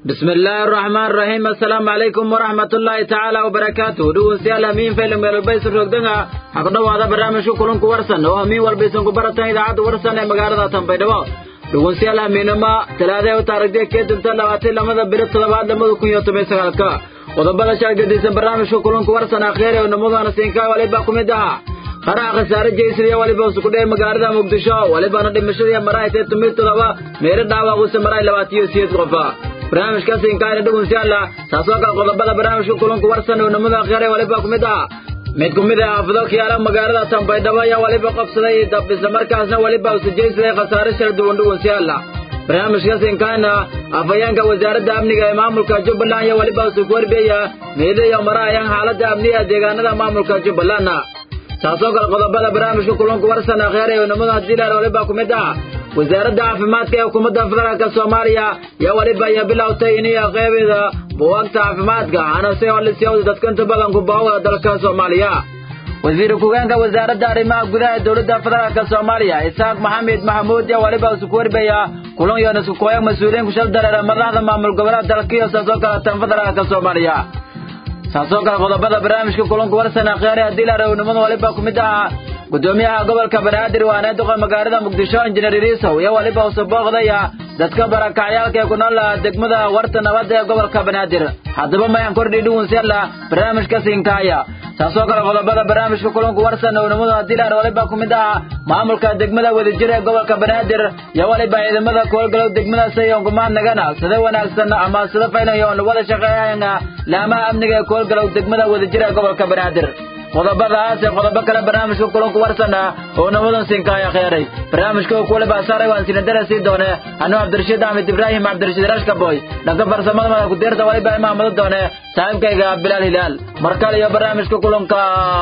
بسم الله الرحمن الرحيم السلام عليكم ورحمة الله تعالى وبركاته دو سيال أمين فيلم البيس الرقدنة حقنا هذا برنامج كلهم كورسن وأمين والبيسن كبرتان إذا عاد ورسن مقارنة تنبيدوا dhugun siyaal hamiinama talaadee u taarigdee kee dunta labaatan lamada biro toddobaad lamada kun iyo toban sagaalka qodobada shaagadiisan barnaamijka kulanka warsan akheere oo namadana siinkaa waliba ku mid ahaa qaraha khasaare jeysriya waliba usukudhee magaalada muqdisho walibana dhimashadii marahay tee tumid toddoba meero dhaawaquse marahay labaatiyo siyeed qofa barnaamijka siinkaayna dhugun siyaala taasoo kale qodobada barnaamijka kulanka warsan oo namada akheere waliba ku mid ahaa mid ku mid ah xaafado kiyaala magaalada tanbaydhabo ayaa waliba qabsaday dab isla markaasna waliba usujaysaday khasaare shar duwan dhuwan siyaala barnaamijka siinkaana afhayeenka wasaaradda amniga ee maamulka jubbaland ayaa waliba usug warbeya meedaya marahayaan xaaladda amniga deegaanada maamulka jubbaland taasoo kale qodobada barnaamijka kulanku warsan akheer ee namada hadiilaal waliba ku mid ah wasaaradda caafimaadka ee xukuumadda federaalka soomaaliya yaa waliba ayaa bilowtay iniya qeybeeda buwaagta caafimaadka anase olisiyoda dadkanta badanku baawada dalka soomaaliya wasiir ku-geenka wasaaradda arrimaha gudaha ee dowladda federaalka soomaaliya isaaq maxamed maxamuud yaa waliba isku warbaya kulan yoon isku kooyag mas-uuliyiin kushal dareera madaxda maamul goboleed dalkiyo saasoo kale tan federaalka soomaaliya saasoo kale qodobada barnaamijka kulanku warsan akheere haddii la rawnimada waliba ku mid ahaa gudoomiyaha gobolka banaadir waana duqa magaalada muqdisho injineer iriisow iyo waliba usabooqdaya dadka barakacyaalka ee ku nool degmada warta nabadda ee gobolka banaadir haddaba mayaan kordhi dhugunsela barnaamijka siinkaaya taasoo kale qodobada barnaamijka kulanku warsan ownimadu haddii laar waliba ku mid ahaa maamulka degmada wadajir ee gobolka banaadir iyo waliba ciidamada koolgalow degmadaas yongumaan nagana sida wanaagsan ama sida faylan yoon wada shaqeeyana laamaha amniga ee koolgalow degmada wadajir ee gobolka banaadir qodobadaas ee qodobo kale barnaamijka kulanku warsana oo nabadan siinkaaya kheyray barnaamijka kuwale baasaaray waan sinadara sii doone anuu cabdirashiid axmed ibraahim cabdirashiid rashka boy dhanka farsamada madax kudeerta waliba imaamado doone saaxiibkayga bilaal hilaal mar kale iyo barnaamijka kulanka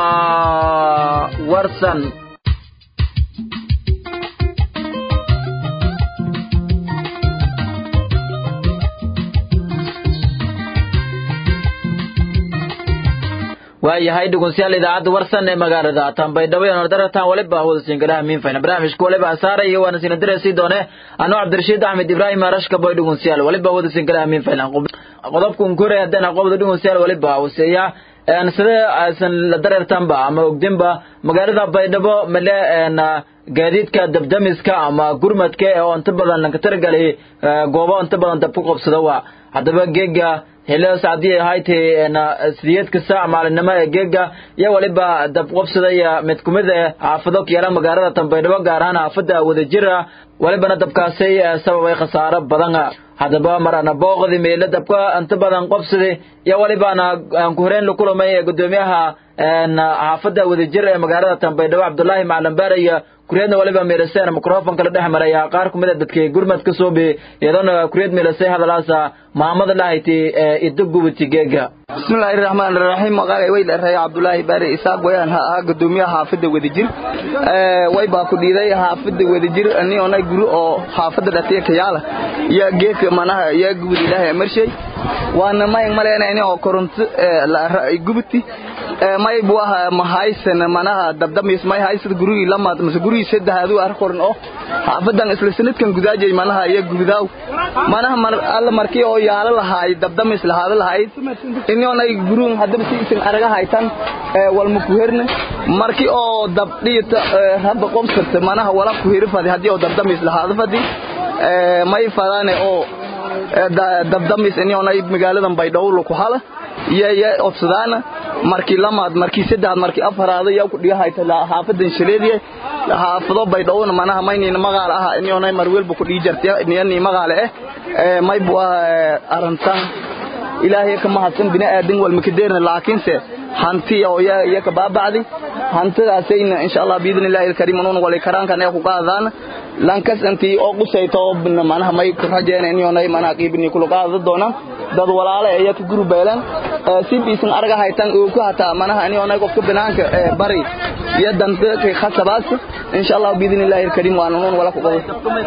warsan waayahay dhegeystayaal idaacadda warsan ee magaalada tanbaydhabo iyo nordaratan waliba hawada siingalaha miinfayna barnaamijka waliba asaaray iyo waana sina dirasi doone anuu cabdirashiid axmed ibraahim arashka boy dhegeystayaal waliba hawada siingalaha miinfayna qodobka unkure haddana qobda dhegeystayaal waliba hooseeya sida aysan la dareertanba ama ogdinba magaalada baydhabo male gaadiidka dabdamiska ama gurmadka oo inta badan lanka taragalay goobo inta badan dab ku qabsada waa haddaba geega helaas haddii ahayd sideedka saac maalinimo ee geega iyo waliba dab qabsaday mid ku mid ah xaafado kiyaala magaalada tanbaydhabo gaar ahaan xaafada wadajira walibana dabkaasi sababay khasaaro badan haddaba marana booqdi meelo dabka inta badan qabsaday iyo walibana aan ku horeen la kulamay gudoomiyaha xaafada wadajir ee magaalada tanbaydhabo cabdulaahi macalin baare iyo kuriyadna waliba meelaseen microfonka la dhex maraya qaar ku mid a dadkii gurmad ka soo bi iyadoona kuriyad meelasay hadalaasa maamada lahayti idda gubati geega bismillaahi raxmaani raxiim magaalay way dheereeya cabdulaahi baare isaaq wayaan ha ahaa gudoomiyaha xaafadda wadajir way baa ku dhiiday xaafadda wadajir ani onay guri oo xaafadda dhatiya kayaala iyo geedka manaha iyo gubad ilaahay marshay waana may maleena ini oo koronto gubati may buu ahaa mahaysan manaha dabdamis may haysad gurigii lamaad mase gurigii saddexaadu ar koran oo xaafadan isla sanadkan gudaajay manaha iyo gubidaaw manaha mar alla markii oo yaalo lahaay dabdamis lahaada lahayd inonay guruun haddaba si isan araga haytan walma ku herne markii oo dabdhiita rabba qobsata manaha wala ku heri fadi haddii oo dabdamis lahaada fadi may fadaane oo dabdamis inonay magaaladan baydhowlo ku hala iyo iyo odsadaana markii lamaad markii saddexaad markii afaraad yaa ku dhigahayta xaafadan shaleediye xaafado baydhowna manaha maynina magaal ah inonay marwelba ku dhigi jartay niyani magaale eh may bu ah arantan ilaahay ka mahadsan bini aadan wal makadeerna laakiinse hanti oo ya ya ka baabacdi hantidaasayna insha Allah biidin ilaahi alkarim uun wali karaan kan ay ku qaadaan lankas anti oo qusayto manaha may ku rajeena inay manaha qiibni kula qaado doona dad walaale iyo ka guru beelan si biisan arga haytan oo ku hataa manaha ani onay qofka banaanka bari iyo danta kay khasabaas insha Allah biidin Ilaahi karim waan noon wala ku qabo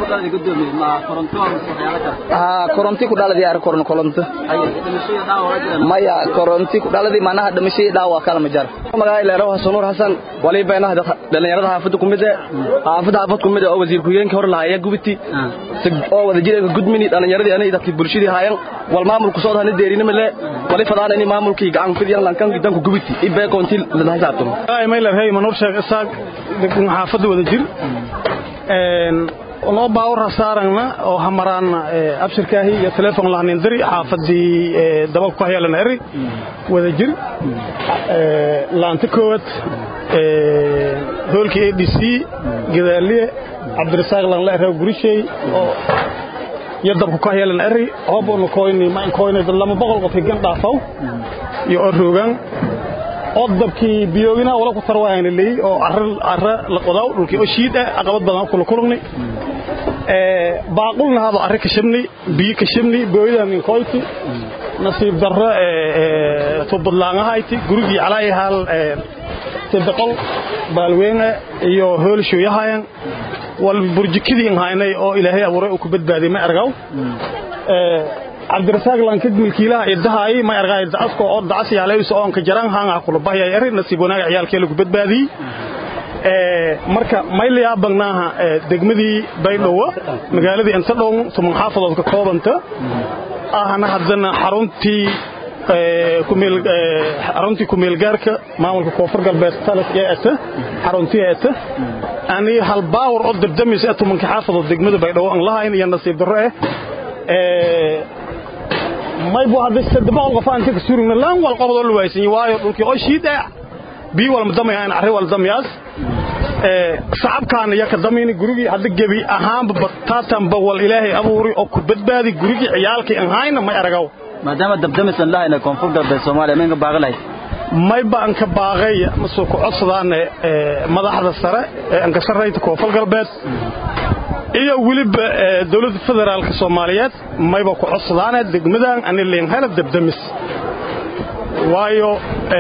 ha koronti ku dhaladi yar koron koronto maya koronti ku dhaladi manaha dhimashada dhaawac kala ma jar magaay leeyahay Hasanur Hasan wali bayna dhalinyarada xaafadda kumid ah xaafadda xaafad kumid ah oo wasiir ku-xigeenka hor lahaaya gubiti oo wada jireenka gudmini dhalinyaradii anay dadkii bulshadii haayeen wal maamulku soo dhahnay deerina male wali fadaan in maamulkii gacan fidiyan lankan gidanku gubiti ibay koontil la xisaabtamo ay may leeyahay manur sheeg isaag xaafadda wada jir een loo baawar saarana oo hamaraana abshirkaahi iyo telefoon lahanin diri xaafadii dabal ku haylan eri wada jir laanta koowad hoolkii ADC gadaaliye cabdirasaaq lan la reew gurishay oo iyo dabku ka haylan eri hooboon koyni ma koyni lama boqol qof gan dhaafaw iyo oroogan oo dabkii biyoogina wala ku tarwaayna leey oo arrin arra la qodaw dhulkii oo shiid ah aqabad badan kula kulugni ee baaqulna hada arrin ka shabni biyo ka shabni booyada min koyti nasiib darro ee tubadlaangahayti gurigii calay hal ee tibqol baalweena iyo hoolsho yahayan wal burjikidii haynay oo ilaahay abuuray uu ku badbaadiyay ma argaw ee cabdirasaaq lankid milkiilaha idahay ma argay dacasko oo dacas yaalayso oo ka jaran hanga kula bahaya erin nasiib wanaag ciyaalkee lagu badbaadiyay ee marka mayliya bagnaha degmadii baydhabo magaaladii inta dhow tuman xaafadood ka koobanta ahana hadana xaruntii kumeel xaruntii kumeel gaarka maamulka koonfur galbeed talas ee ata xaruntii ata ani hal baawar oo dabdamis ee tumanka xaafadood degmada baydhabo aan lahayn iyo nasiib darro eh ee may buu hadda saddex boqol qof aan ka suurina laan wal qabado la waysan waayo dhulkii oo shiida bi wal madamayaan arri wal damyaas ee shacabkaan iyo ka damayni gurigii hadda gabi ahaanba batatan ba wal ilaahay abuuri oo ku badbaadi gurigii ciyaalkii aan hayna may aragaw maadaama dabdamisan lahayna koonfur galbeed soomaaliya meenka baaqilay may baan ka baaqay masoo ku codsadaan madaxda sare ee aan ka sarreeyta koonfur galbeed iyo weliba dowladda federaalka soomaaliyeed mayba ku codsadaan degmadan ani leen hela dabdamis waayo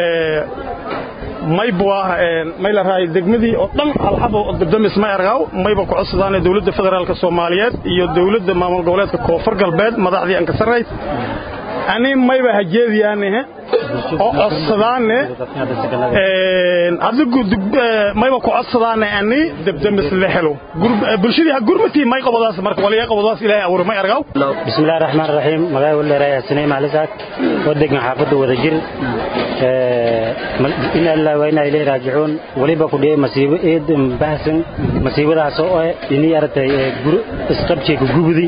mayba may la raay degmadii oo dhan halxabo dabdamis ma argaaw mayba ku codsadaan dowladda federaalka soomaaliyeed iyo dowladda maamul goboleedka koonfur galbeed madaxdii aan ka sarreeyta ani mayba hajeediyaane oo codsadaane adigu mayba ku codsadaane ani dabdamis la helo bulshadii ha gurmatii may qabadaas marka waliya qabadaas ilaahay abuur may argaw bismillaahir rahmaanir rahiim magaay wala raaya sinay maalisaak wadegan xaafada wada jir in allah wa inna ilayhi raaji'uun waliba ku dhiyay masiibo eed bahsan masiibadaas oo inii artay guru isqabci ku gubudi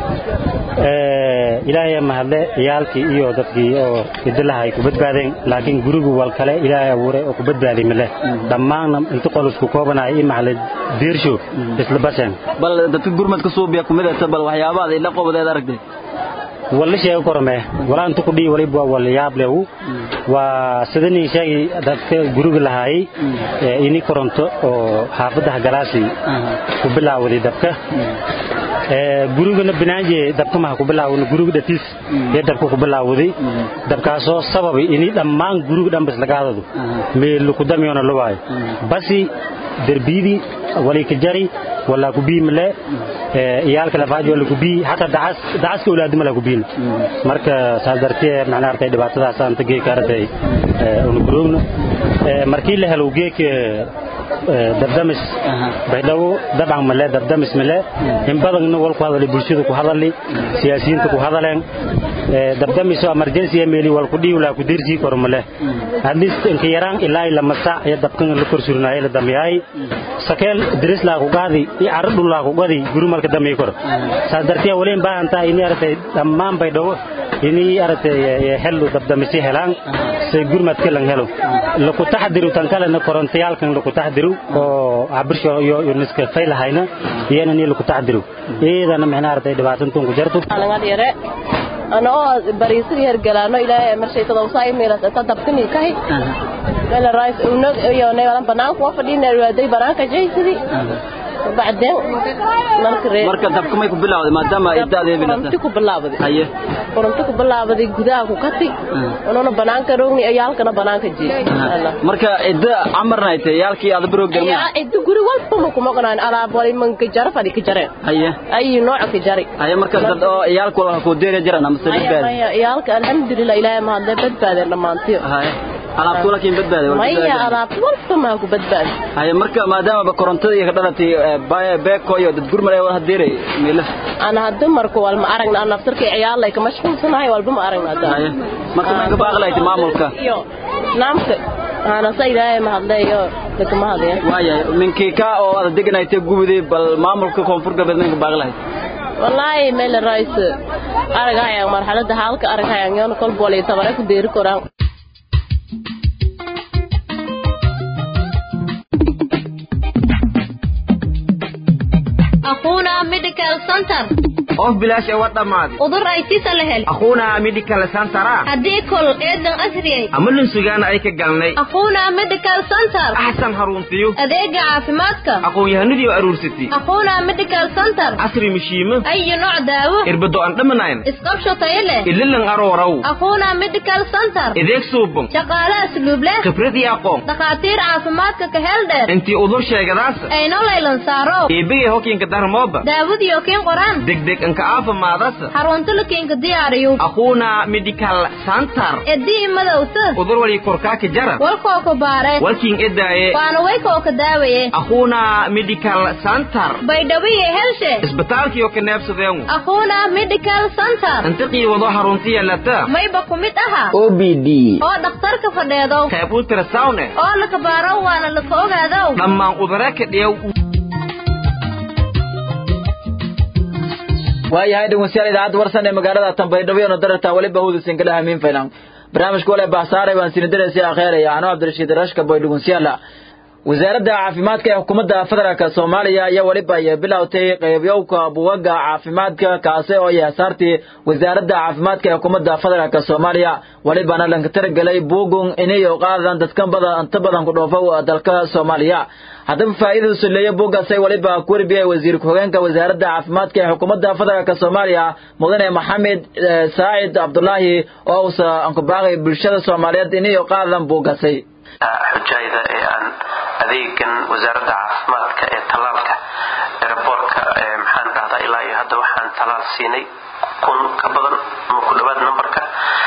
ilaahay mahadle ciyaalkii iyo dadkii oo idilaha ay ku badbaadeen laakiin gurigu wal kale ilaahay abuuray oo ku badbaadi male dhammaan inta qolusku koobanaay in maxalad diirsho isla baseen bal dadka gurmadka suubiya kumid ah bal waxyaabaha ay la qobadeed aragtay wala sheego korme wala inta ku dhii waliba wal yaab leew waa sidanii sheegay dadka guriga lahaay ini koronto oo xaafadaha galaasi ku bilaawday dabka gurigana binaanje dabka maha ku bilaawna guriga dhatiis ee dabka ku bilaawday dabkaasoo sababay ini dhammaan guriga dhan bas laga hadado meel ku damiyona la waayo basi derbiyadii walay ka jari wala ku bii male iyaalka lafaaj wala ku bii hataa dacas dacaska awlaadima la ku biin marka saas dartee macnaa artay dhibaatadaas aan tagee ka artay una guroogno markii la helo geek dabdamis baydhabo dabcan male dabdamis male in badanna wal ku hadalay bulshada ku hadalay siyaasiyiinta ku hadaleen dabdamis oo emergency meeli wal ku dhiiwla ku dirsi kor male hadis inka yaraan ilaa ila masa ya dabkan la kor surnaay la damyaay sakeel diris la ku qaadi i ardu la ku qaadi guru malka damay kor saas dartee waleen baahanta ini artay dhammaan baydhabo ini artay helu dabdamisi helaan say gurmad kalan helo la ku taxdiru tan kale na korontayaalkan la ku taxdiru oo abirsho iyo niska faylahayna iyana ni la ku taxdiru iyadana macnaa artay dhibaatantun ku jarto ana oo bariisada hergalaano ilaahay marshaytada usaa imiras ta dabkani kahi mela rais unag iyo neelan banaanku waa fadhiina waaday banaanka jaysidi bacdeen marka reer marka dabka may ku bilawday maadaama ay da'deeda koronto bilata ku bilaabday haye koronto ku bilaabday gudaha ku kati ununa banaanka roogni ayaalkana banaanka jeey marka idda amarna ay tahay yaalkii aad baroog galmay ayaa ciddi guri walba ma kuma qanaan alaab wali man ka jara fadhi ka jareen haye ay nooc ka jari haye marka dad oo yaalku wala ku deeray jiraan ama Aya, saddeed aya, yaalka alxamdulilah ilaahay ma hadda badbaadeen dhammaantiyo haye alaabtu laakiin badbaaday wala maya badbaaday. alaab walba maa ku badbaadi haye marka maadaama ba korontada iyo ka dhalatay baa beeko iyo dad gurmar ay wada deeray meela ana hadda marka wal ma aragna ana naftarka ciyaalay ka mashquulsanahay walba ma aragna hadda haye marka ma ka baaqlaytay maamulka iyo naamka ana sa ilaahay ma hadlayo dadka ma hadlayo waayahay minkii ka oo aad deganaytay gubuday bal maamulka koonfur galbeed ma ka baaqlahay wallaahi meel rais aragayaan marxaladda haalka aragayaan yoona kolba wala tabare ku deeri koraan أخونا ميديكال سنتر of bilaash ee wa dhammaaday udur ay sisa la hel akhuuna medical centera haddii kol eedan asriyay ama lunsugaana ay ka galnay أخونا ميديكال سنتر axsan haruntiyo adeega caafimaadka aqoon-yahanadii oo aruursatay أخونا ميديكال سنتر casri mishiimo أي نوع دaawo irbado aan dhamanayn isqabsho tayo leh ililan aroorow أخونا ميديكال سنتر ideeg suuban shaqaale asluub leh khibrad iyo aqoon dhakhaatiir caafimaadka ka hel dheer intii udur sheegadaasa ayno laylan saaro eebegay hokiinka darmooba daawadiyo kiin qoraan degdeg anka aafimaadasa xarunta la kiinka diyaariyo akhuuna medical center edii madowta udur wali korkaaka jara walkoo ku baare walkiin edaaye waana waykoo ka daawaye akhuuna medical center baydhawiye helshe isbitaalkiyo ka neebsadeengu أخونا ميديكال سنتر intiqii wado harunti yeelata mayba ku mid aha o b d oo dhakhtarka fadheedo qayb ultrasound eh oo laka baaro waana laka ogaadow dhammaan udare ka dhiyow waayahay dhegeystayaal idaacadda warsan ee magaalada Tanbaydhabo iyo dararta waliba hawda singala hamiin faylan barnaamijka wala baasaare waan sinadaraysa akhiiraya anoo Cabdirashiid Rashka boy dhegeystayaal wasaaradda caafimaadka ee xukuumadda federaalka Soomaaliya ayaa waliba ay bilowtay qaybiyowka buugaga caafimaadka kaasi oo ay saartay wasaaradda caafimaadka ee xukuumadda federaalka Soomaaliya walibana lanka taragalay buugun inay qaadan dadkan badan inta badan ku dhoofo dalka Soomaaliya haddaba faa'iidada suleeya buugaas ay waliba ku warbiyay wasiir ku-xigeenka wasaaradda caafimaadka ee xukuumadda federaalka Soomaaliya mudane Maxamed eh, Saacid Cabdullaahi oo uu ku baaqay bulshada Soomaaliyeed inay qaadan buugaasay xujayda ee aan adeegan wasaaradda caafimaadka ee talaalka eraboorka ee maxaan dhahdaa ilaa iyo hadda waxaan talaal siinay kun ka badan ama ku dhawaad numberka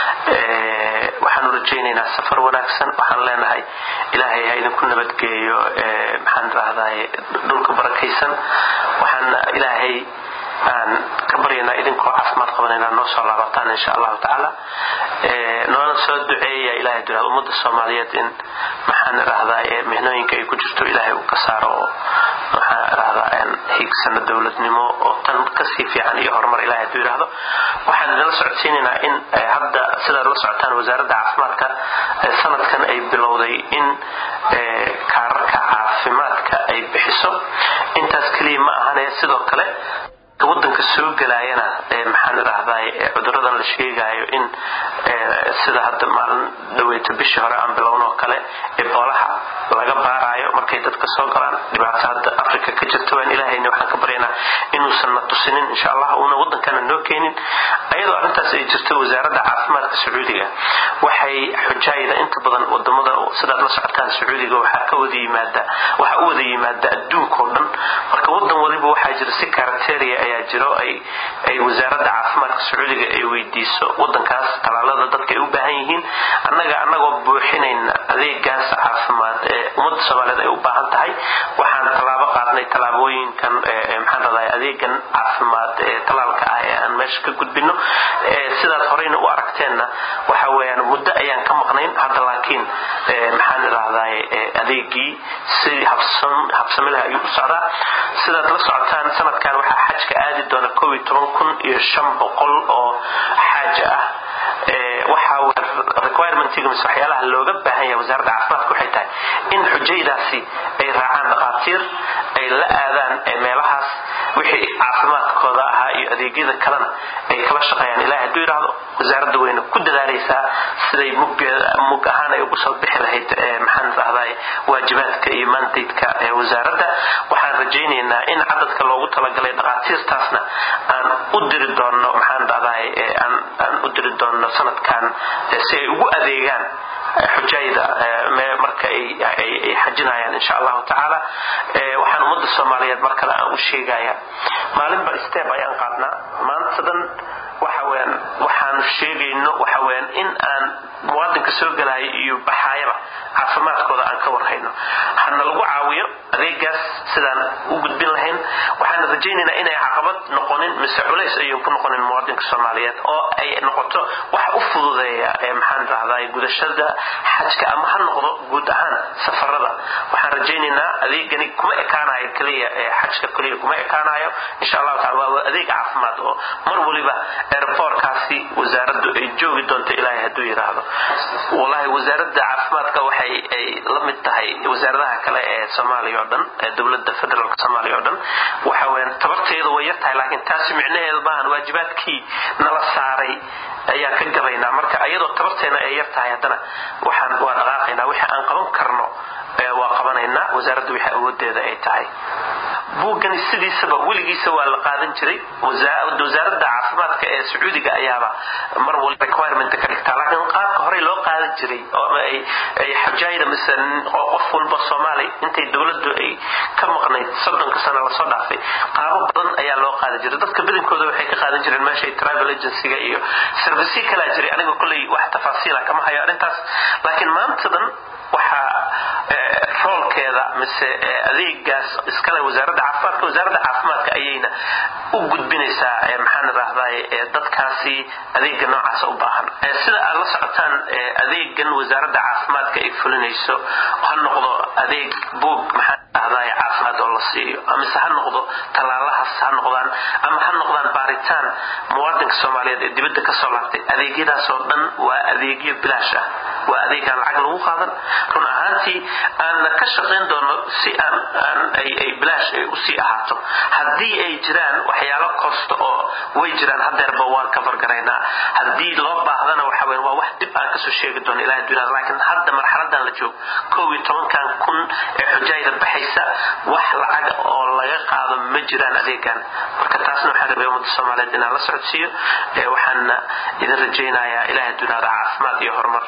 ee waxaanu rajaynaynaa safar wanaagsan waxaan leenahay ilaahay ha idinku nabadgeeyo ee maxaan dhahdaa dhulka barakaysan waxaan ilaahay aan ka baryaynaa idinkoo caafimaad qaban inaad noo soo laabataan insha allahu tacaala noona soo duceeya ilahay duraa ummadda soomaaliyeed in maxaan idhahdaa mihnooyinka ay ku jirto ilaahay uu ka saaro oo maxaan idhahdaa hiigsana dowladnimo oo tan kasii fiican iyo horumar ilahay hadduu yidhaahdo waxaan idinla socodsiinaynaa in hadda sidaad la socotaan wasaaradda caafimaadka sanadkan ay bilowday in kaararka caafimaadka ay bixiso intaas keliya ma ahane sidoo kale wadanka soo gelaayana maxaan idhahdaa cuduradan la sheegaayo in sida hadda maalin dhaweyto bishii hore aan bilowno oo kale eboolaha laga baaraayo markay dadka soo galaan dhibaato hadda africa ka jirta waan ilaahayna waxaan ka baryaynaa inuusan na tusinin insha allah uuna wadankana noo keenin ayadoo arrintaas ay jirto wasaaradda caafimaadka sacuudiga waxay xujaayda inta badan wadamada sidaad la socotaan sacuudiga waxaa ka wada yimaada waxaa u wada yimaada adduunkao dhan marka wadan waliba waxaa jira si karateria ayaa jiro ay ay wasaaradda caafimaadka sacuudiga ay weydiiso wadankaas talaalada dadka ay u baahan yihiin annaga annagoo buuxinayna adeegaas caafimaad ee ummadda soomaaliyeed ay u baahan tahay waxaan tallaabo qaadnay tallaabooyinkan maxaan radaa adeegan caafimaad ee talaalka ah ee aan meesha ka gudbino sidaad horeyna u aragteenna waxa weeyaan muddo ayaan ka maqnayn hadda laakiin maxaan idhahdaa adeegii si habsamilaha ayuu u socdaa sidaad la socotaan sanadkan waxaa xajka aadi doona koob iyo toban kun iyo shan boqol oo xaaja ah waxaa requirementiga mise waxyaalaha looga baahan yahay wasaaradda caafimaadka waxay tahay in xujaydaasi ay raacaan dhakhaatiir ay la aadaan meelahaas wixii caafimaadkooda ahaa iyo adeegyada kalena ay kala shaqeeyaan ilahay hadduu yidhaahdo wasaaradda weyne ku dadaalaysaa siday mug ahaan ay ugu soo bixi lahayd maxaan rahday waajibaadka iyo mandaydka ee wasaaradda waxaan rajaynaynaa in cadadka loogu talagalay dhaqaatiirtaasna aan u diri doonno maxaan rahday aan u diri doonno sanadkan si ay ugu adeegaan xujayda marka ay xajinayaan insha allahu tacaala waxaan ummadda soomaaliyeed mar kale aan u sheegaya maalinba step ayaan qaadnaa maantadan waxa weyaan waxaanu sheegayno waxa weyaan in aan muwaadinka soo gelaya iyo baxaayaba caafimaadkooda aan ka warhayno hana lagu caawiyo adeegaas sidaan u gudbin lahayn waxaan rajaynaynaa inay caqabad noqonin mise culays ayun ku noqonin muwaadinka soomaaliyeed oo ay noqoto wax u fududeeya maxaan rahday gudashada xajka ama ha noqdo guud ahaan safarada waxaan rajaynaynaa adeegani kuma ekaanayo keliya xajka keliya kuma ekaanayo insha allahu taala waa adeeg caafimaad oo mar waliba airportkaasi wasaaraddu ay joogi doonto ilaahay hadduu yidhaahdo wallahi wasaaradda caafimaadka waxay ay la mid tahay wasaaradaha kale ee soomaaliya oo dhan ee dowladda federaalka soomaaliya oo dhan waxa weyaan tabarteedu way yar tahay laakiin taasi micnaheedu maahan waajibaadkii nala saaray ayaan ka gabaynaa marka iyadoo tabarteena ay yar tahay haddana waxaan waa dhaqaaqaynaa wixii aan qaban karno waa qabanaynaa wasaaradda wixii awoodeeda ay tahay buuggani sidiisaba weligiisa waa la qaadan jiray wasaaradda caafimaadka ee sacuudiga ayaaba mar waliba requirement ka dhigtaa laakiin qaabka horey loo qaadan jiray oo ay xajaayda mise qof walba soomaali intay dowladdu ay ka maqnayd soddonka sano lasoo dhaafay qaabo badan ayaa loo qaadan jiray dadka badankooda waxay ka qaadan jireen meeshay travel agencyga iyo servicyo kalaa jiray aniga kolley wax tafaasiila kama hayo arrintaas laakiin maantadan waxaa roolkeeda mise adeegaas iskale wasaaradda caafimaadka wasaaradda caafimaadka ayayna u gudbinaysaa maxaan idhaahday dadkaasi adeega noocaasa u baahan sida aad la socotaan adeegan wasaaradda caafimaadka ay fulinayso ha noqdo adeeg buog maxaan idhahday caafimaad oo la siiyo mise ha noqdo tallaalahaas ha noqdaan ama ha noqdaan baaritaan muwaadinka soomaaliyeed ee dibadda ka soo laabtay adeegyadaasoo dhan waa adeegyo bilaash ah waa adeegaan lacag lagu qaadan run ahaantii aanna ka shaqayn doono si aan ay bilaash ay usii ahaato haddii ay jiraan waxyaalo kosta oo way jiraan hadeerba waan ka fargaraynaa haddii loo baahdana waxa weyn waa wax dib aan kasoo sheegi doono ilahay dunyada laakiin hadda marxaladan la joogo kow iyo tobankan kun ee xujaayda baxaysa wax lacaga oo laga qaado ma jiraan adeegan marka taasna waxaan rabay ummadda soomaaliyeed inaan la socodsiiyo waxaana idin rajaynayaa ilahay dunyada caafimaad iyo horumar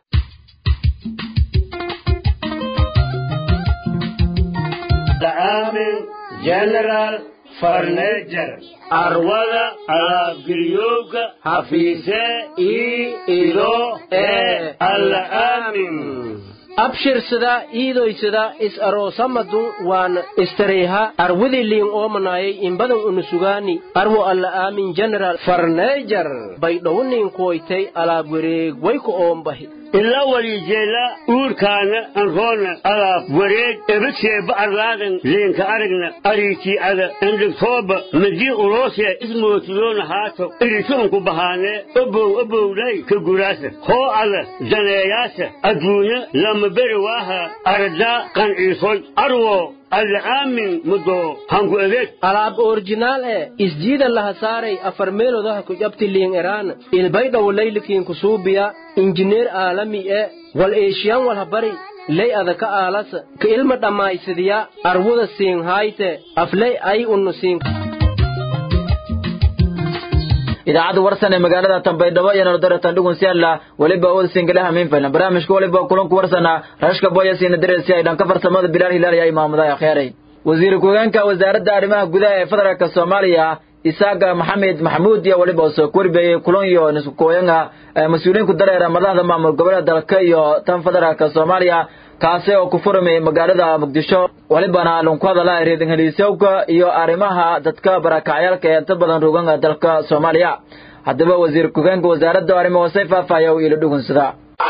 عامل جنرال فرنيجر أروضة ألابقريوك حفيسة إي إلو إي الآمن abshirsada iidoysada is aroosamadu waan istareyha arwidi liin oomanayay inbadan unusugaani arwo alla aamin general farneejar baydhowniin kuwaytay alaab wareeg wayku oombahi ila walijeela uurkaana anroona alaab wareeg ebadseeba arlaadan leenka aragna ariitii ada endhigtooba madii uloosee ismootidoona haato irituunku bahaanee obow obowlay ka guraasa hoo ada daneeyaasa adduunya lama beri waaha aradaa qanciisoy arwo alaamin mudo hanku adeeg alaab orjinaal e isjiida laha saaray afar meelodaha ku jabti liin eraan ilbaydhawo laylikiin kusuubiya injineer aalami e wal eeshiyan walha bari ley adaka aalasa ka ilma dhammaysadiya arwuda siin haayte afley ay unnu siin idaacadda warsan ee magaalada tanbaydhabo iyo nolodaratan dhugun si alla weliba awooda singalaha miinfaylan barnaamijka weliba kulanku warsana rashka boyasiina dareesi ay dhanka farsamada bilaal hilaal ayaa imaamuday akheeray wasiir ku-hogeenka wasaaradda arrimaha gudaha ee federaalka soomaaliya isaaga maxamed maxamuud iyo weliba soo korbeeyey kulan iyo niskukooyanga mas-uuliyiinku dareera madaxda maamul goboleeda dalka iyo tan federaalka soomaaliya kaasi oo ku furmay magaalada muqdisho welibana lunku hadala reedinheliisowka iyo arrimaha dadka barakacyaalka ee inta badan rooganga dalka soomaaliya haddaba wasiir ku-hogeenka wasaaradda arrimo hoosey faahfaaya u iilo dhugunsada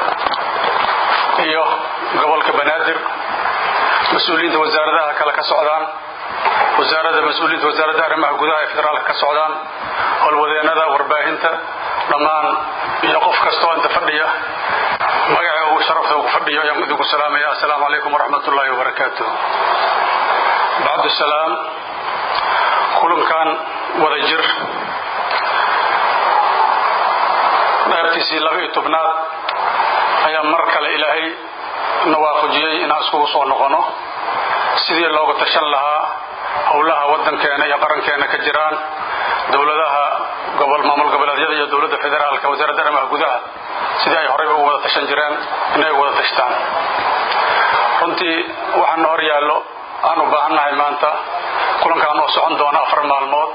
iyo gobolka banaadir mas-uuliyiinta wasaaradaha kale ka socdaan wasaaradda mas-uuliyiinta wasaaradda arrimaha gudaha ee federaalka ka socdaan howlwadeennada warbaahinta dhammaan iyo qof kastoo inta fadhiya magaca uu sharafta uu ku fadhiyo ayaan idinku salaamaya assalaamu calaykum waraxmat ullaahi wabarakaatuh bacdu salaam kulankan wada jir bishiisii laba iyo tobnaad ayaa mar kale ilaahay na waafajiyey inaan iskugu soo noqono sidii looga tashan lahaa howlaha waddankeena iyo qarankeena ka jiraan dowladaha maamul goboleedyada iyo dowladda federaalka wasaaradda arrimaha gudaha sidii ay horeyba ugu wada tashan jireen inay ugu wada tashtaan runtii waxaana hor yaallo aan u baahannahay maanta kulankaan oo socon doona afar maalmood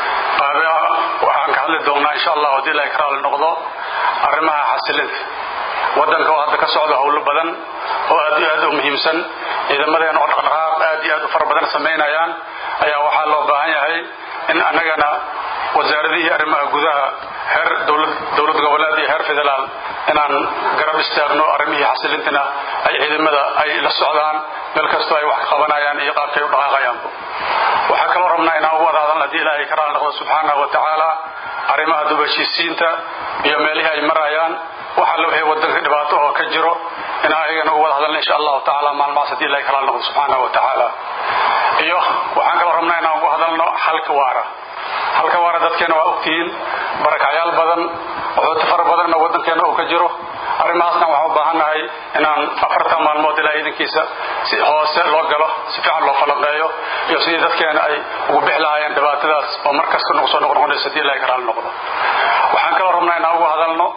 waxaan ka hadli doonnaa insha allah haddii ilahay ka raali noqdo arrimaha xasilinta waddanka oo hadda ka socda howlo badan oo aad iyo aad u muhiimsan ciidamadeena oo dhaqdhaqaaq aad iyo aad u fara badan samaynayaan ayaa waxaa loo baahan yahay in annagana wasaaradihii arrimaha gudaha heer dowlad goboleed iyo heer federaal inaan garab istaagno arrimihii xasilintana ay ciidamada ay la socdaan meel kastoo ay wax ka qabanayaan iyo qaabkay u dhaqaaqayaanba waxaa kaloo rabnaa inaan ugu wada hadalna haddii ilaahay ka raali noqdo subxaanahu wa tacaala arrimaha dubashiisiinta iyo meelihii ay marayaan wax alle wixii waddanka dhibaato oo ka jiro inaan ayagana ugu wada hadalna insha allahu tacaala maalmahaas haddii ilahay ka raali noqdo subxaanahu wa tacaala iyo waxaan kaloo rabnaa inaan ugu hadalno xalka waara halka waara dadkeena waa ogtihiin barakacyaal badan wuxuuta fara badanna waddankeena uu ka jiro arrimahaasna waxaan u baahannahay inaan afartan maalmood ilaa iidankiisa si hoose loo galo si fiican loo falanqeeyo iyo sidii dadkeena ay ugu bixi lahaayeen dhibaatadaas oo mar kasta nagu soo noqnoqonaysa haddii ilahay ka raali noqdo waxaan kaloo rabnaa inaan ugu hadalno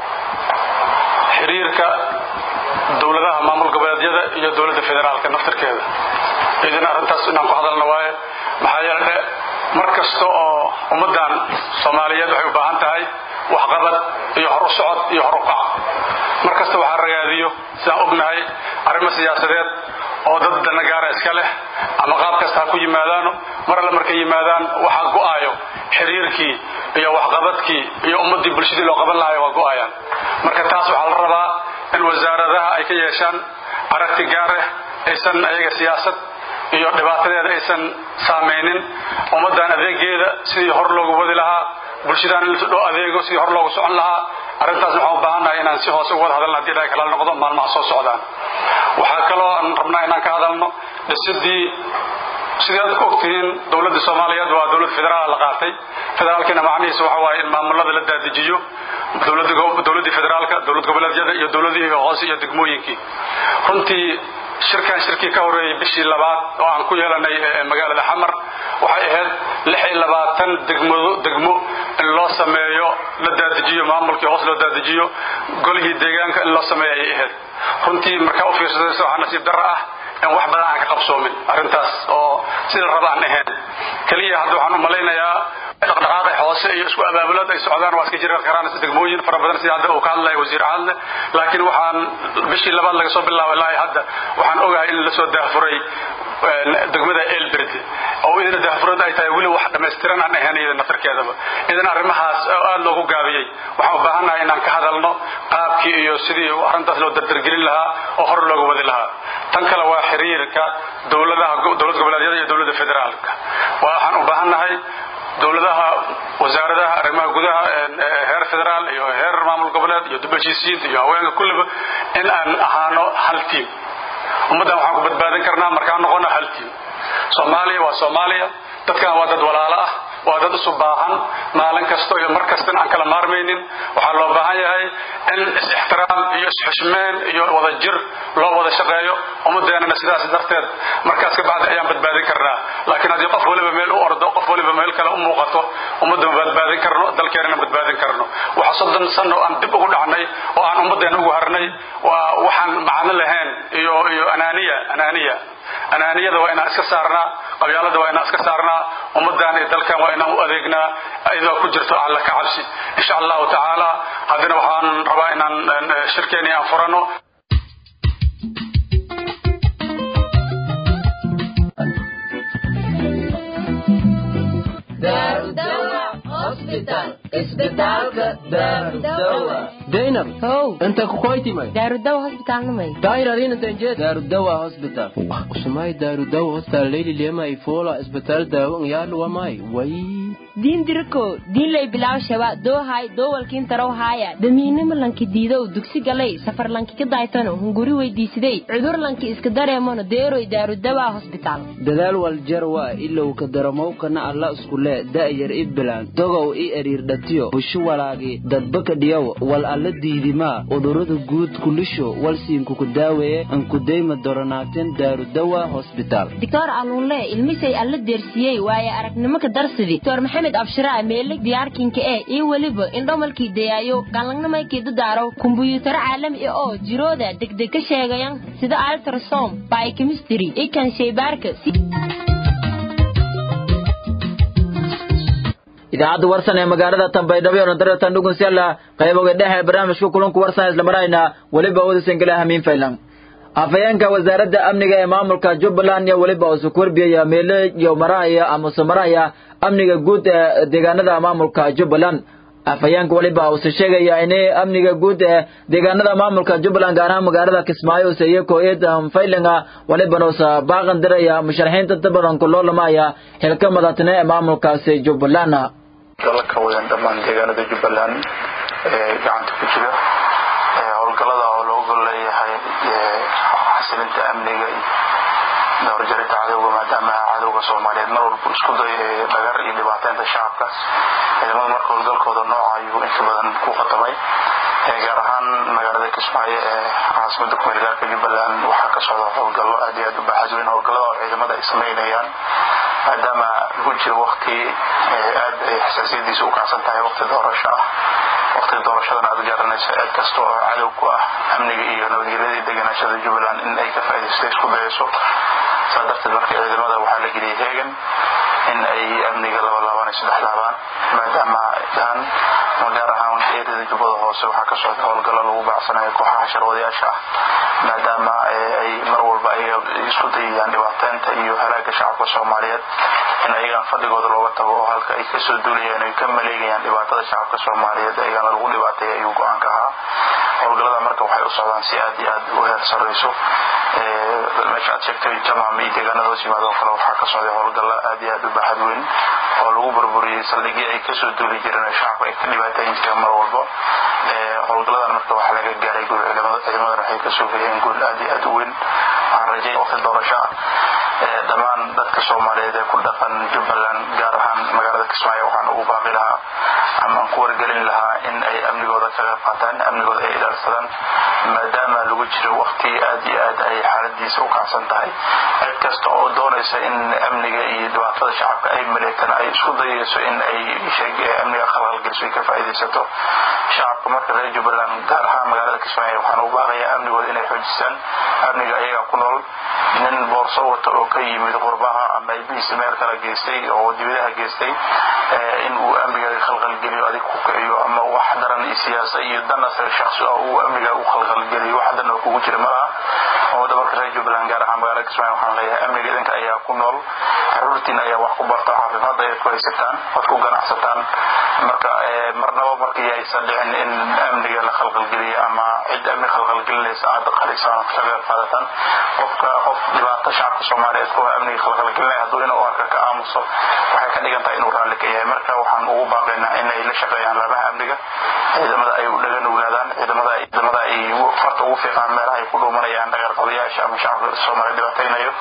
xiriirka dowladaha maamul goboleedyada iyo dowladda federaalka naftarkeeda idin arrintaas inaan ku hadalno waaye maxaa yeele mar kasta oo ummaddan soomaaliyeed waxay u baahan tahay waxqabad iyo hor u socod iyo hor u kac mar kasta waxaa ragaadiyo sidaan ognahay arrimo siyaasadeed oo dad danagaara iska leh ama qaab kasta ha ku yimaadaano mar alle markay yimaadaan waxaa go'aayo xiriirkii iyo waxqabadkii iyo ummaddii bulshadii loo qaban lahayo waa go'ayaan marka taas waxaa la rabaa in wasaaradaha ay ka yeeshaan aragti gaareh aysan ayaga siyaasad iyo dhibaatadeeda aysan saamaynin ummaddan adeegeeda sidii hor loogu wadi lahaa bulshadaan in loo adeego sidii hor loogu socon lahaa arrintaas waxaan u baahannahay inaan si hoose uga wada hadalna hadii ilahay kala noqdo maalmaha soo socdaan waxaa kaloo aan rabnaa inaan ka hadalno dhisidii sidii aad ogtihiin dowladda soomaaliyeed waa dowlad federaal la qaatay federaalkiina macnihiisa waxa waaye in maamulada la daadijiyo dowladdii federaalka dowlad goboleedyada iyo dowladihii hoose iyo degmooyinkii runtii shirkan shirkii ka horreeyey bishii labaad oo aan ku yeelanay magaalada xamar waxay ahayd lix iyo labaatan degmado degmo in loo sameeyo la daadijiyo maamulkii hoos loo daadijiyo golihii deegaanka in loo sameeyo ayay ahayd runtii markaa u fiirsadaysa waxaa nasiib darro ah in wax badan aan ka qabsoomin arrintaas oo sida raba aan ahayn keliya hadda waxaan u malaynayaa dhaqdhaqaaqay hoose iyo isku abaabulad ay socdaan waa iska jiri karaan degmooyin fara badan sida hadda uu ka hadlaya wasiir caadle laakiin waxaan bishii labaad laga soo bilaabay ilaa hadda waxaan ogahay in la soo daahfuray degmada elberd oo idina daahfurad ay tahay weli wax dhammaystiran aan ahayn iyada naftarkeedaba idan arrimahaas oo aad loogu gaabiyey waxaan u baahannahay inaan ka hadalno qaabkii iyo sidii arrintaas loo dardargelin lahaa oo hor looga wadi lahaa tan kale waa xiriirka dowladaha dowlad goboleedyada iyo dowladda federaalka waxaan u baahannahay dowladaha wasaaradaha arrimaha gudaha heer federaal iyo heer maamul goboleed iyo dubashiisiinta iyo haweenka kulliba in aan ahaano hal tiim ummaddan waxaan ku badbaadin karnaa markaan noqono hal tiim soomaaliya waa soomaaliya dadkan waa dad walaalo ah waa dad isu baahan maalin kasta iyo mar kastan aan kala maarmaynin waxaa loo baahan yahay in is-ixtiraam iyo is-xushmeen iyo wada jir loo wada shaqeeyo ummadeennana sidaas darteed markaas ka bacdi ayaan badbaadin karnaa laakiin haddii qof waliba meel u ordo qof waliba meel kale u muuqato ummadda ma badbaadin karno dalkeennana badbaadin karno waxa soddon sano aan dib ugu dhacnay oo aan ummaddeena ugu harnay waa waxaan macno lahayn iyo iyo anaaniya anaaniya anaaniyada waa inaan iska saarnaa qabyaalada waa inaan iska saarnaa ummaddan iyo dalkan waa inaan u adeegnaa iyadoo ku jirto alla ka cabsi insha allahu tacaala haddana waxaan rabaa inaan shirkeeni aan furano daynab how inta kukoytimay daarudawa hosbitaalnimay dayradinantanjed daarudawa hospital usumay daarudawa hospital leyli lema ifola isbitaal daawo ngyaadhuwamay way diin diriko diinlay bilaw shaba doohay doowalkiin tarow haaya damiinimo lanki diidow dugsi galay safar lanki ka daaytano hunguri weydiisiday cudur lanki iska dareemano deeroy daarudawaa hosbitaal dadaal waljarwa ilow ka daramowkana alla iskule da'yar i bilaan dogow i eriirdhatiyo busho walaagi dadbaka dhiyow wal alla diidimaa udurada guud kulisho walsiinkuku daaweeye ankudayma doronaaten daarudawa hosbitaal doctor aluunle ilmisay alla deersiyey waaye aragnimo ka darsidi doctor maxamed abshiraa meelig diyaarkinka eh iyo weliba indhomalkii dayaayo galangnamaykii dadaaraw kumbuyuutaro caalami ah oo jirooda degdeg ka sheegayan sida altrasom biochemistry ikan shaybaarka idaacadda warsan ee magaalada tambaydhabo ee nadaretan dhugunsyalla qayboga dhexe barnaamijka kulanku warsan isla marayna weliba udasangela hamiin faylan afhayeenka wasaaradda amniga ee maamulka jubbaland iyo weliba usu kurbiyaya meele iyo marahaya amase marahaya amniga guud ee deegaanada maamulka jubbaland afhayeenka weliba uuse sheegaya inay amniga guud ee deegaanada maamulka jubbaland gaar ahaan magaalada kismaayo use iyakoo eedan faylinga welibana usa baaqan diraya musharaxiinta inta badan ku loolamaya xilka madatne ee maamulkaasi jubbaland dala ka wadan dhammaan deegaanada jubbaland ee gacanta ku jira howlgallada oo looga leeyahay xasilinta amniga iyo dabarjarinta cadowga maadaama cadowga soomaaliyeed mar walba isku day dhagar iyo dhibaateynta shacabkaas ciidamada marka howlgalkooda nooca ayuu inta badan ku khatamay gaar ahaan magaalada kismaayo ee caasimada kumeelgaarka jubbaland waxaa ka socda howlgallo aad iyo aad u baaxad weyn howlgallada oo ciidamada ay samaynayaan maadaama lagu jiro wakti aad ay xasaasiyadiisa u kacsan tahay wakti doorasho ah waktiga doorashadana aad garanayso cid kasta oo cadow ku ah amniga iyo nabadgelyadii deganaashada jubbaland in ay ka faa'iidaysta isku dayayso saa darteed marka ciidamada waxaa la geliyay heegan in ay amniga laba laabaan iyo saddex laabaan maadaama dhan ma gaar ahaan eerida jubbada hoose waxaa ka socda howlgallo lagu baacsanayo kooxaha sharwadayaasha ah maadaama ay mar walba ay isku dayayaan dhibaateynta iyo halaaga shacabka soomaaliyeed in ayagaan fadhigooda looga tago oo halka ay kasoo duulayaan ay ka maleegayaan dhibaatada shacabka soomaaliyeed ayagana lagu dhibaateeya ayuu go-aanka ahaa howlgallada marka waxay u socdaan si aad iyo aad u heer sarrayso meesha aad sheegtay jamaam iyo deegaanada hoos yimaadoo kale waxaa ka socday howlgallo aad iyo aad u baaxad weyn oo lagu burburiyey saldhigii ay kasoo duuli jireen oo shacabka ay ka dhibaateyn jireen mar walba howlgalladan marka waxaa laga gaaray guul ciidamadan waxay kasoo geliyeen guul aad iyo aad u weyn waxaan rajay waqti doorasho ah dhammaan dadka soomaaliyeed ee ku dhaqan jubbaland gaar ahaan magaalada kismaayo waxaan ugu baaqi lahaa ama aan ku wargelin lahaa in ay amnigooda ka qayb qaataan amnigooda ay ilaalsadaan maadaama lagu jiro waqti aad iyo aad ay xaaladiisa u kacsan tahay cid kasta oo doonaysa in amniga iyo dhibaatada shacabka ay maleegtaan ay isku dayayso in ay amniga khalkhalgeliso ay ka faa'iidaysato shacabka marka reer jubbaland gaar ahaan magaalada kismaayo waxaan ugu baaqayaa amnigooda inay xoojistaan amniga ayaga ku nool nin boorso wata oo ka yimid qurbaha ama ilmihiisa meel kala geystay oo dibadaha geystay in uu amniga khalkhalgeliyo adig ku kiciyo ama wax daran iyo siyaasa iyo dan asaga shaksi ah uu amniga u khalkhalgeliyo wax dan oo kugu jira malaha ummadda marka reer jubbaland gaar ahaan magaalada kismaayo waxaan leeyahay amniga idinka ayaa ku nool caruurtiina ayaa wax ku barta caafimaad ayaad ku haysataan waad ku ganacsataan marka marnaba markii aysan dhicin in amniga la khalkhalgeliyo ama cid amni khalkhalgelinaysa aad qalisaan ka qayb qaadataan qofka qof dhibaato shacabka soomaaliyeed kuwa amniga khalkhalgelinaya hadduu inuu arka ka aamuso waxay ka dhigan tahay inuu raalli ka yahay marka waxaan ugu baaqaynaa inay la shaqeeyaan laamaha amniga ciidamada ay u dhagan ugnaadaan ciidamada ciidamada ay farta ugu fiiqaan meelaha ay ku dhuumanayaan dhagarqabayaasha ama shacabka soomaaliya dhibaataynayo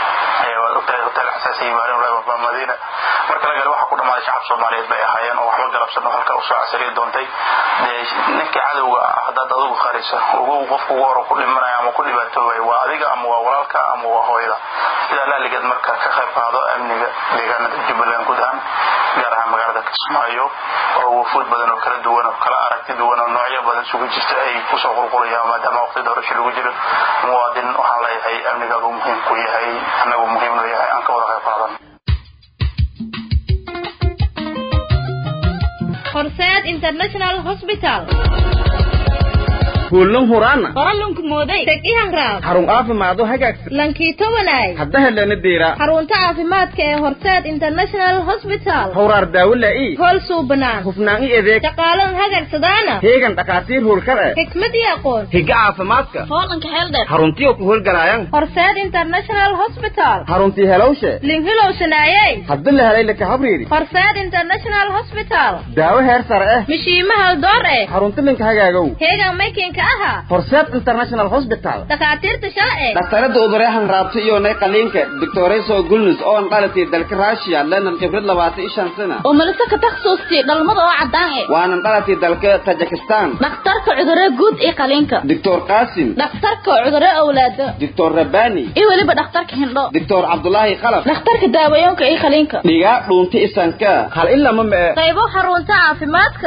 waad ogtahay hotel xasaasiya maalin walba madiina marka lagal waxa ku dhammaaday shacab soomaaliyeed bay ahaayeen oo waxba galabsan oo halka usoo casariya doontay ninkii cadowga ah haddaad adigu qarisa ugu qofku ugu hore ku dhimanaya ama ku dhibaatoobay waa adiga ama waa walaalka ama waa hooyada sidaa laaligeed marka ka qayb qaado amniga deegaanada jubbaland guud ahaan gaar ahaan magaalada kismaayo oo wufuud badan oo kala duwan oo kala aragti duwan oo noocyo badan isugu jirta ay kusoo qulqulayaan maadaama waqti doorasho lagu jiro muwaadin waxaan leeyahay amnigaadu muhiim ku yahay annagu muhiim noo yahay aan ka wada qayb qaadan horseed international hospital hoollan huraana qoralunku mooday teg ihanraab xarun caafimaado hagaagsan lankii tobanaay hadda helana deera xarunta caafimaadka ee horseed international hospital hawraar daawo laa'i hool suubanaan hufnaan i adeeg shaqaalan hagagsadaana heegan dhakhaatiir hoolkar eh xikmad iyo aqoon higa caafimaadka hoolanka heeldheer xaruntiyo ku howlgalaayaan horseed international hospital xaruntii helowshe linhilowsanaayey hadda la helay laka habriiri horseed international hospital daawo heer sare eh mishiima haldoor eh xarunti linka hagaagow heegan maykinka aha horseed international hospital dhakhaatiirta shalce dhaktarada uduryahan raabta iyo nay qaliinka doctoreso gulnus oo an dhalatay dalka russia lenan khibrad labaatan iyo shan sana oo malise ka takhasuustay dhalmada oo caddaan eh waanan dhalatay dalka tajikistan dhakhtarka cudurro guud iyo qaliinka doctor qasim dhakhtarka cudurro awlaado doctor rabani iyo weliba dhakhtarka hindho doctor cabdulaahi qalab dhakhtarka daawayoonka iyo qaliinka dhigaa dhuunta isanka hal ilama mee qaybo xarunta caafimaadka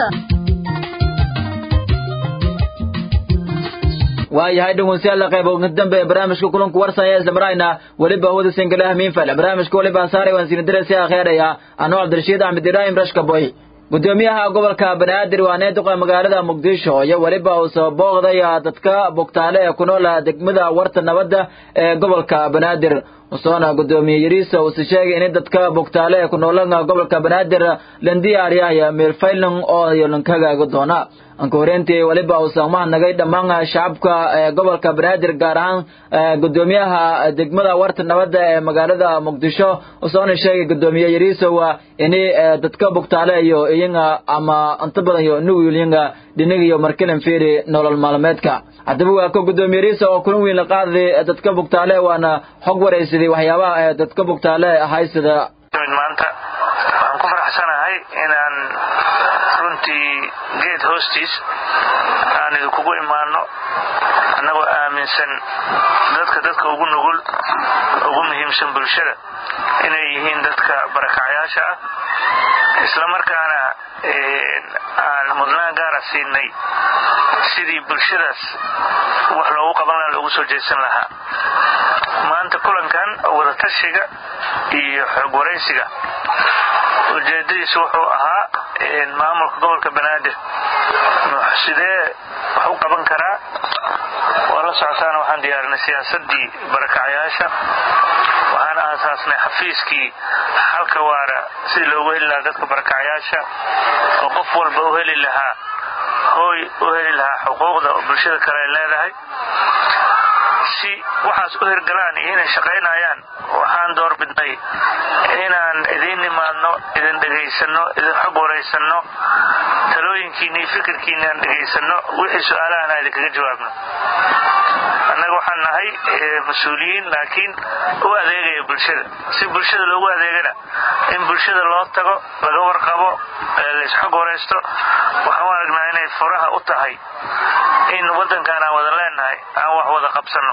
waayahay dhegeystayaal qayb ugu dambe barnaamijka kulanku warsaya isla marayna weliba hawada singalaha miinfal barnaamijka weliba saaray waan siin diraysi akheeraya anoo cabdirashiid axmed ibraahim rashka boy gudoomiyaha gobolka banaadir waa needuqa magaalada muqdisho iyo weliba uu soo booqday dadka bugtaale ee ku nool degmada warta nabadda ee gobolka banaadir usoona gudoomiye yariisa uuse sheegay in dadka bugtaale ee ku noolan gobolka banaadir landiyaariyaya meelfaylan oo lankagaaga doona anka horeentii weliba uusan mahadnagay dhammaan shacabka ee gobolka banaadir gaar ahaan gudoomiyaha degmada warta nabadda ee magaalada muqdisho usoona sheegay gudoomiye yariisow ini dadka bugtaale iyo iyaga ama inta badan iyo nugul iyaga dhinig iyo markilan fiiri nolol maalmeedka haddaba waa ka gudoomiye yariisa oo kulan weyn la qaaday dadka bugtaale waana xog waraysaday waxyaabaha ee dadka bugtaale haysada maanta waxaan ku faraxsanahay inaan runtii geed hoostiis aan idinkugu imaano annagoo aaminsan dadka dadka ugu nugul ugu muhiimsan bulshada inay yihiin dadka barakacyaasha ah isla markaana aan mudnaan gaara siinay sidii bulshadaas wax loogu qaban laha loogu soo jeesan lahaa maanta kulankan wadatashiga iyo xoog waraysiga ujeedadiisu wuxuu ahaa maamulka gobolka banaadir sidee wax u qaban karaa waa la socotaana waxaan diyaarinay siyaasadii barakacyaasha waxaan aasaasnay xafiiskii xalka waara sidii loogu heli lahaa dadka barakacyaasha oo qof walba u heli lahaa hooy u heli lahaa xuquuqda oo bulshada kale ay leedahay si waxaas u hirgalaan iyo inay shaqaynayaan waxaan door bidnay inaan idiin nimaadno idin dhegaysanno idin xog waraysanno talooyinkiinna iyo fikirkiinna aan dhegaysanno wixii su-aalahan aan idinkaga jawaabno annaga waxaan nahay mas-uuliyiin laakiin u adeegaya bulshada si bulshada loogu adeegana in bulshada loo tago laga warqabo laysxog waraysto waxaan u aragnaa inay furaha u tahay in waddankan aan wada leenahay aan wax wada qabsanno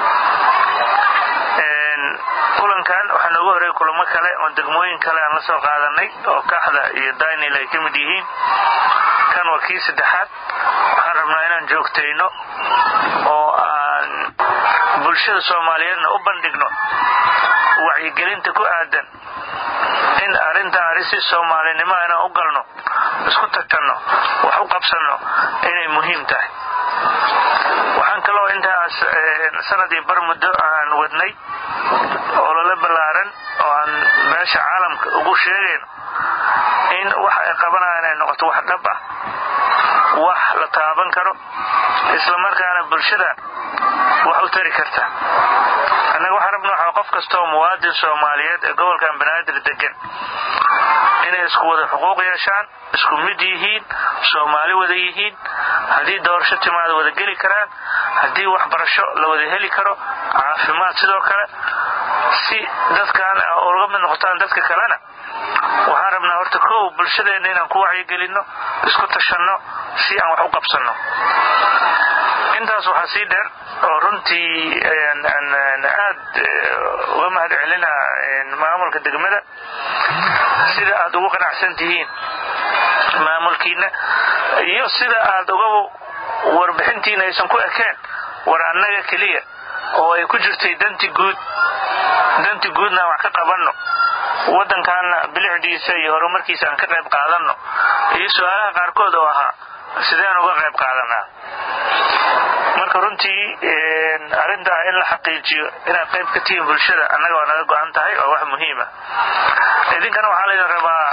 kulankan waxaa nooga horey kulamo kale oo degmooyin kale aan la soo qaadanay oo kaxda iyo daynil ay ka mid yihiin kan waa kii saddexaad waxaan rabnaa inaan joogtayno oo aan bulshada soomaaliyeedna u bandhigno wacyigelinta ku aadan in arrintan arrin si soomaalinimo inaan u galno isku tatanno wax u qabsanno inay muhiim tahay waxaan kaloo intaas sanadii bar muddo aan wadnay olole ballaaran oo aan meesha caalamka ugu sheegayno in wax ay qabanayaan ay noqoto wax dhab ah wax la taaban karo isla markaana bulshada wax u tari karta annaga waxaan rabna waxaa qof kastaoo muwaadin soomaaliyeed ee gobolkan banaadir degan inay isku wada xuquuq yeeshaan isku mid yihiin soomaali wada yihiin haddii doorasho timaada wada geli karaan haddii waxbarasho la wada heli karo caafimaad sidoo kale si dadkan uga mid noqotaan dadka kalena waxaan rabnaa horta kow bulshadeenna inaan ku wacyigelinno isku tashanno si aan wax u qabsanno intaas waxaa sii dheer oo runtii aad uga mahad celina maamulka degmada sida aad ugu qanacsan tihiin maamulkiina iyo sida aad uga warbixintiina aysan ku ekeen war annaga keliya oo ay ku jirtay danti guud danti guudna aan wax ka qabanno waddankaana bilicdiisa iyo horumarkiisa aan ka qayb qaadanno iyo su-aalaha qaarkood oo ahaa sideen uga qayb qaadanaa marka runtii arrintaa in la xaqiijiyo inaad qayb ka tihiin bulshada annaga waa naga go-an tahay oo wax muhiima idinkana waxaa laydin rabaa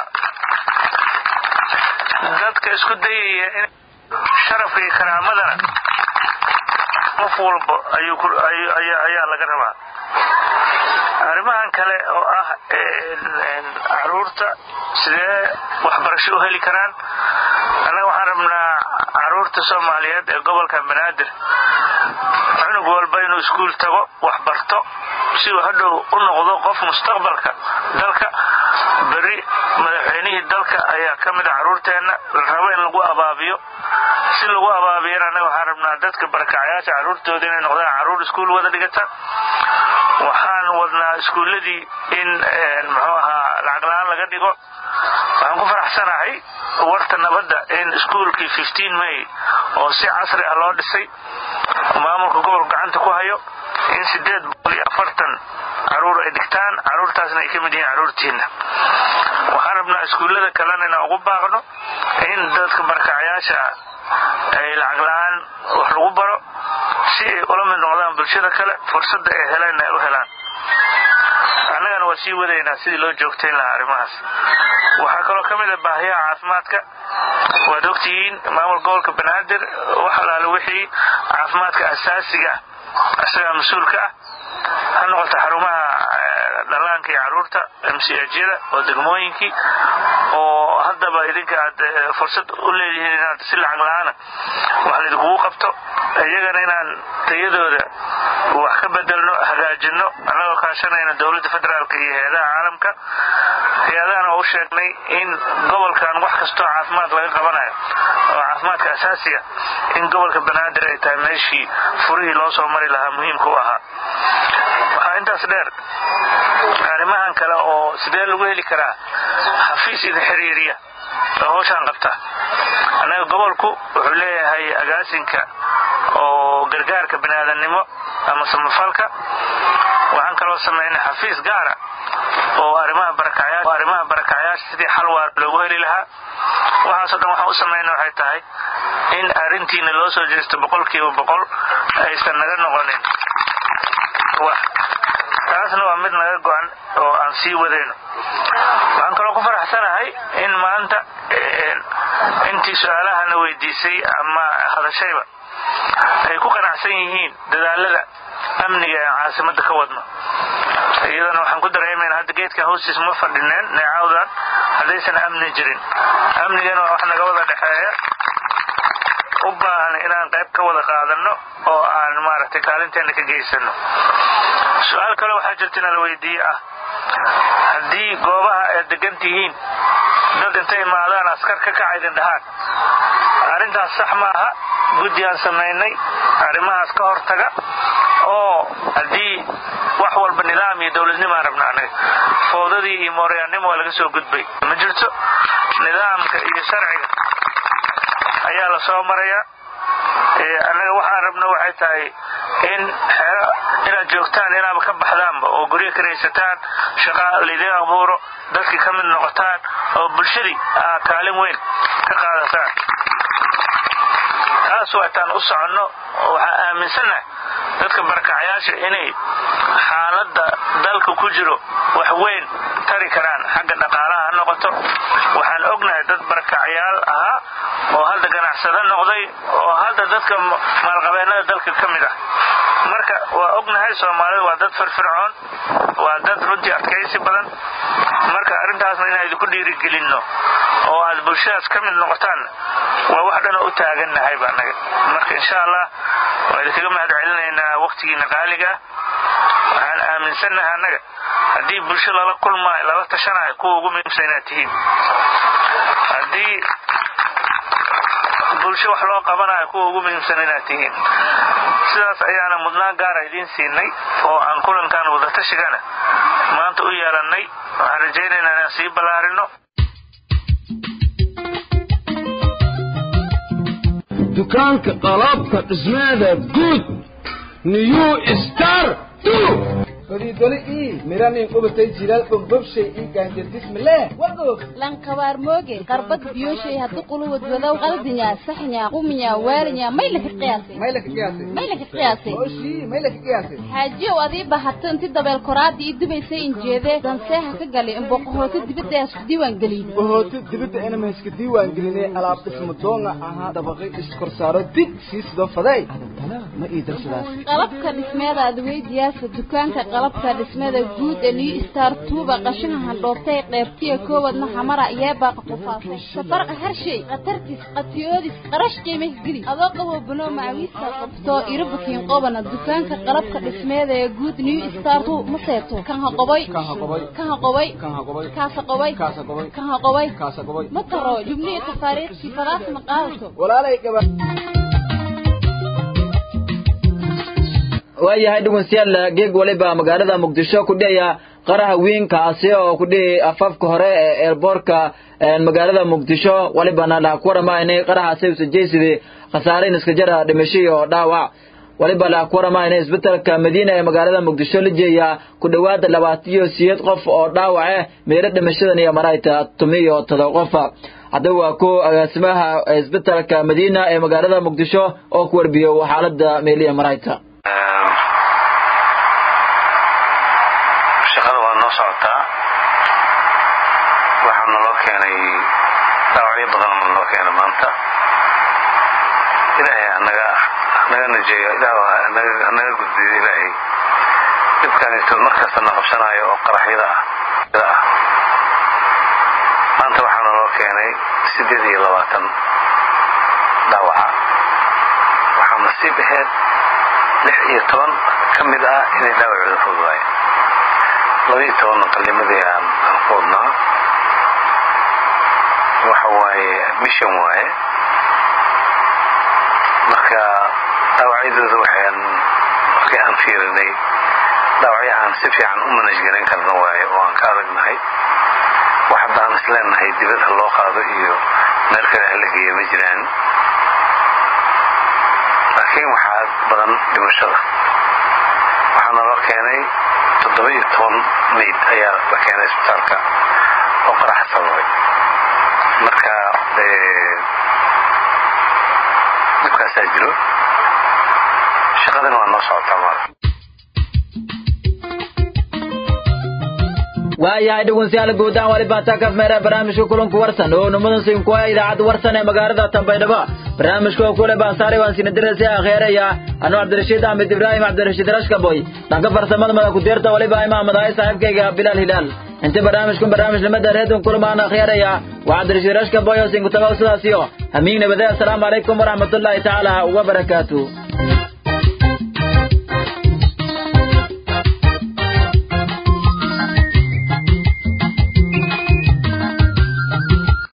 dadka isku dayaya in sharafka iyo karaamadana qof walba ayaa laga rabaa arrimahan kale oo ah caruurta sidee waxbarasho u heli karaan annaga waxaan rabnaa caruurta soomaaliyeed ee gobolka banaadir cunug walba inuu iskuul tago wax barto si uu hadhow u noqdo qof mustaqbalka dalka berri madaxweynihii dalka ayaa ka mid a caruurteenna la rabo in lagu abaabiyo si lagu abaabiyana annaga waxaan rabnaa dadka barakacayaasha caruurtooda inay noqdaan caruur iskuul wada dhigata waxaan wadnaa iskuulladii in muxuu ahaa lacag la-aan laga dhigo waxaan ku faraxsanahay warta nabadda in iskuulkii may oo si casri ah loo dhisay maamulka gobolka gacanta ku hayo in sideed boqol iyo afartan caruur ay dhigtaan caruurtaasna ay ka mid yihiin caruurtiinna waxaan rabnaa iskuullada kalena inaan ugu baaqno in dadka barakacayaasha ay lacag la-aan wax lagu baro si ay ula mid noqdaan bulshada kale fursadda ay heleen ay u helaan annagana waa sii wadaynaa sidii loo joogtayn lahaa arrimahaas waxaa kaloo ka mid a baahiyaha caafimaadka waad ogtihiin maamul gobolka banaadir wax alaale wixii caafimaadka asaasiga isagaa mas-uulka ah ha noqoto xarumaha dhallaanka iyo carruurta mcjyada oo degmooyinkii oo haddaba idinka aad fursad u leedihiin inaad si lacag la-aana wax laydinkugu qabto iyagana inaan tayadooda wax ka bedelno hagaajinno annagoo kaashanayna dowladda federaalka iyo hay-adaha caalamka hay-adahana waa u sheegnay in gobolkan wax kastoo caafimaad laga qabanayo oo caafimaadka asaasiga in gobolka banaadir ay tahay meeshii furihii loo soo mari lahaa muhiimka u ahaa waxaa intaas dheer arrimahan kale oo sidee lagu heli karaa xafiis idin xiriiriya oo hawshaan qabta annaga gobolku wuxuu leeyahay agaasinka oo gargaarka biniaadannimo ama samafalka waxaan kaloo samaynay xafiis gaara oo arrimaha barakacayaasha sidii xal waar loogu heli lahaa waxaasoo dhan waxaan u samayna waxay tahay in arrintiina loo soo jeesto boqolkiiba boqol aysan naga noqonin wax taasna waa mid naga go-an oo aan sii wadayno waxaan kaloo ku faraxsanahay in maanta intii su-aalahana weydiisay ama hadashayba ay ku qanacsan yihiin dadaalada amniga ee caasimadda ka wadno iyadana waxaan ku dareemayna hadda geedkan hoostiis ma fadhineen neecawdan haddaysan amni jirin amnigana waa wax naga wada dhexeeya u baahan inaan qayb ka wada qaadanno oo aan maaragtay kaalinteenna ka geysano su-aal kale waxaa jirta inaa la weydiiye ah haddii goobaha aad degan tihiin dad intay imaadaan askar ka kaca idin dhahaan arrintaas sax maaha guddi aan samaynay arrimahaas ka hortaga oo haddii wax walba nidaam iyo dowladnimaan rabna anaga foodadii iyo mooryaannimo waa laga soo gudbay ma jirto nidaamka iyo sharciga ayaa la soo marayaa annaga waxaan rabna waxay tahay in xero inaad joogtaan inaaba ka baxdaanba oo guryo karaysataan shaqa laydin abuuro dadkii ka mid noqotaan oo bulshadii aad kaalin weyn ka qaadataan taas waataan u soconno waxaa aaminsannahay dadka barakacayaasha inay xaaladda dalka ku jiro wax weyn tari karaan xagga dhaqaalaha ha noqoto waxaan ognahay dad barakacayaal ahaa oo hadda ganacsado noqday oo hadda dadka maalqabeennada dalka ka mid ah marka waa ognahay soomaalida waa dad firfircoon waa dad runtii adkaysi badan marka arrintaasna inaan idinku dhiirigelinno oo aad bulshadaas ka mid noqotaan waa wax dhanoo u taagannahay annaga marka insha allah waa idinkaga mahad celinaynaa wakhtigiina qaaliga waxaan aaminsannahay annaga haddii bulsho lala kulmaayo lala tashanayo kuwa ugu muhiimsan inaad tihiin haddii bulsho wax loo qabanayo kuwa ugu muhiimsan inaad tihiin sidaas ayaana mudnaan gaara idiin siinay oo aan kulankan wadatashigaana maanta u yeelannay waxaan rajaynaynaa inaan sii ballaarino dukaanka qalabka dhismeeda guud new star fadiidole ii miranin qubatay jilaal bombobshay ii gaanjadismileh wagoog lankabaar mooge qarbad biyoshay haddu quluwad wadow qaldinya saxnya quminya waalinya maylaka qiyaasay maylaka qiyaasay maylaka qiyaasay oshii maylaka qiyaasay xaajiyow adii bahato inti dabeel koraadii ii dubaysay injeedee danseeha ka gali in boqohooto dibadda isku diiwaan geliyey bohooto dibadda inama iska diiwaan gelinay alaab dhismo doonga ahaa dabaqay iskorsaaro dig sii sidoo faday ma ii darsadaas qalabka dhismeeda adweydiyaasa dukaanka qalabka dhismeeda guud ee new star tuuba qashaha handhoobtay qeybtiya koowadna xamara yeebaaqa qufaasay safarqa harshay khatartis qatiyoodis qarash qiimih geli adoo qabo buno macawiista qabto irabukiin qobana dukaanka qalabka dhismeeda ee guud new star tu ma seeto kan haqoboy kan haqoboy kaasa qoboy kan haqoboy ma taro jubnihi tafaariiqkii fadaas ma qaadato walaalay gaba waayahay dhegeystayaal geeg waliba magaalada muqdisho ku dhaya qaraha weynkaasi oo ku dhihi afafka hore ee eerboorka magaalada muqdisho walibana la ku waramaynay qarahaasi usajeysidii khasaarayn iska jara dhimasho iyo dhaawac waliba la ku waramaynay isbitaalka madiina ee magaalada muqdisho la jeeya ku dhowaada labaatan iyo siyeed qof oo dhaawac ah meelo dhimashadan iyo marayta tumi iyo todoba qof haddaba waa ku agaasimaha isbitaalka madiina ee magaalada muqdisho oo ku warbiyo xaalada meeliya marayta shaqada waa noo socotaa waxaa naloo keenay dhaawacyo badan oo naloo keenay maanta ilaahay hanaga hanaga najeeyo ilaah hanaga gudbiyo ilaahay dhibkaanito markasta na qabsanayo oo qaraxyada ah maanta waxaa naloo keenay siddeed iyo labaatan dhaawaca waxaa nasiib aheed lix iyo toban ka mid ah inay dhaawacooda fududaayeen laba iyo tobanna qalimadii aan aan ku wadnaa waxa waaye admission waaye marka dhaawacyadooda waxaan markii aan fiirinay dhaawacyo aan si fiican u manaj garan karna waaye oo aan ka adagnahay wax hadda aan isleenahay dibad ha loo qaado iyo meel kale ha la geeyo ma jiraan laakiin waxaa badan dhimashada waxaa naloo keenay toddoba iyo toban mayd ayaa la keenay isbitaalka oo qaraxa sababay marka dhibkaasaa jiro shaqadana waa noo socotaa maala waayahay dhegeystayaal guud ahaan wali baan taakaf meera barnaamijka kulanku warsan oo numadan siin ku idaacadda warsan ee magaalada Tanbaydhabo barnaamijka oo kule baan saaray waan siin diraysi akhiiraya anu Cabdirashiid Ahmed Ibrahim Cabdirashiid Rashkaboy dhanka farsamada madax ku deerta wali baa imaamada ay saaxiibkayga Bilal Hilal inta barnaamijkan barnaamij lamada reedon kulmaan akhiiraya waa Cabdirashiid Rashkaboy oo siin ku tagaa sidaas iyo amiin nabadaya assalamu alaykum wa rahmatullahi ta'ala wa barakatuh